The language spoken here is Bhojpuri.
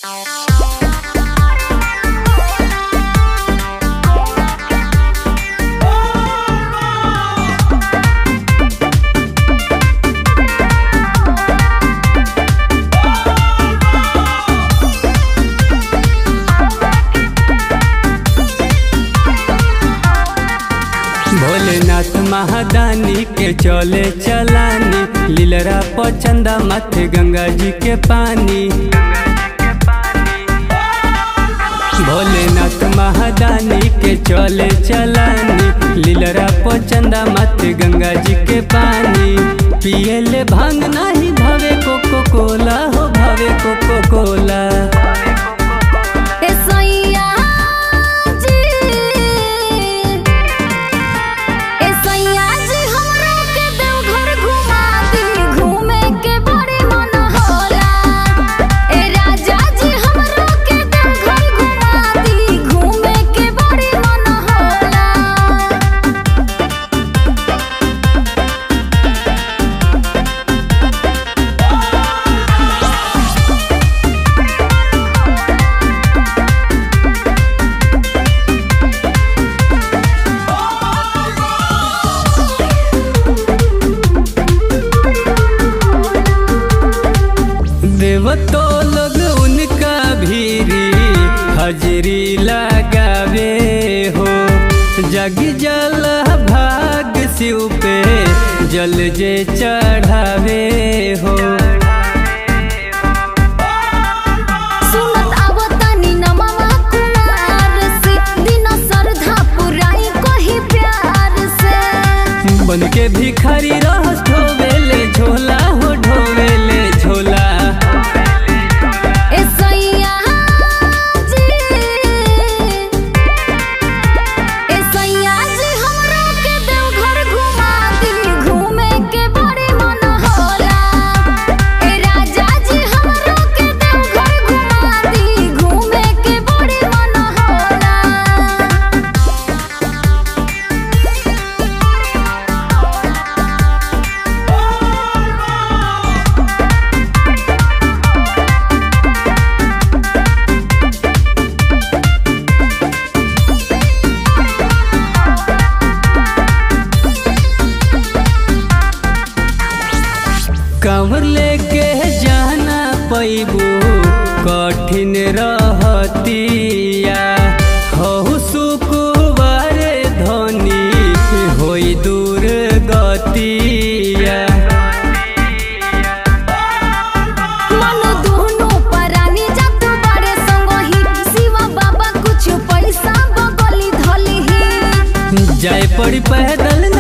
भोलेनाथ महादानी के चले चलानी लीलरा पचंदा माथे गंगा जी के पानी भोलेनाथ महादानी के चले चलानी लीलरा पचंदा माथे गंगा जी के पानी पियले भांग नाही भावे कोको कोला हो भावे कोको कोला ए सैया जी ए सैया जी हमरो के देवघर घुमा दी घूमे के बड़ी मन होला ए राजा जी हमरो के देवघर घुमा दी घूमे के बड़ी मन होला देवतो लोग उनका भीरी हजरी लगावे हो जग जल भाग शिव पे जल जे चढ़ावे हो सुनत आवतानी नमवा कुमार से दिन श्रद्धा पुराई कही प्यार से बन के भिखारी रह ढोवेले झोला हो ढोवेले झोला ए सैया जी ए सैया जी हमरो के देवघर घुमा दी घूमे के बड़ी मन होला ए राजा जी हमरो के देवघर घुमा दी घूमे के बड़ी मन होला कांवर लेके जाना पैबू कठिन रहतिया हो सुकुवार धनी होई दूर गतिया मन दुनो परानी जात बड़े संगही शिवा बाबा कुछ पैसा बगली धली ही जाए पड़ी पैदल